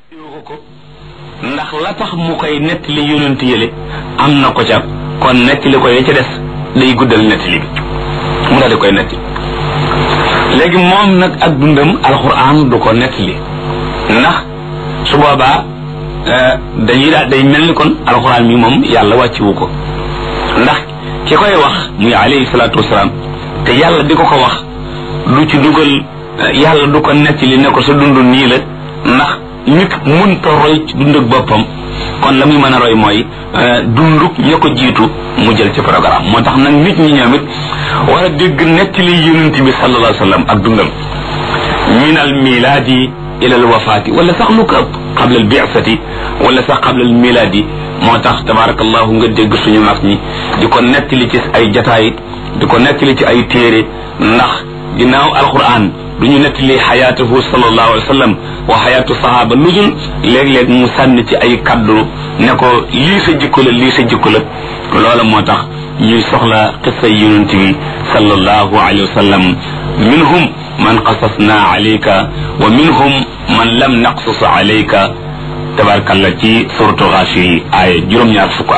ko ko ndax la tax mu koy nettali yonent yële am na ko ca kon nettali ko ya ca des day guddal nettali bi mu daal di koy nettali léegi moom nag ak dundam alxuraan du ko nettali ndax su boobaa dañuy daal day mel ni kon alxuraan mi moom yàlla wàcciwu ko ndax ki koy wax muy alayhi salaatu wasalaam te yàlla di ko ko wax du ci dugal yàlla du ko nettali ne ko sa dund nii la ndax nit munta roy ci dund ak boppam kon la muy mën a roy mooy dunduk ña ko jiitu mu jël ci programme moo tax nag nit ñi ñoom it war a dégg nettali yonent bi sallallahu alayhi wa sallam ak dundam min al milaadi ila al wafaati wala sax lu ko ëpp qabla al bi'sati wala sax qabla al milaadi moo tax tabarakallahu nga dégg suñu mag ñi di ko nettali ci ay jataay di ko nettali ci ay téere ndax ginnaaw alquran du ñu nettali xayaatuhu sallallahu alayhi wa sallam wa xayaatu sahaaba lu dul léeg-léeg mu sànni ci ay kaddu ne ko lii sa jikko la lii sa jikko la loola moo tax ñuy soxla qissa yonent bi sallallahu alayhi wa sallam minhum man qasasna alayka wa minhum man lam naqsus alayka tabarkalla ci suratu Gaafir aaya juróom-ñaar fukk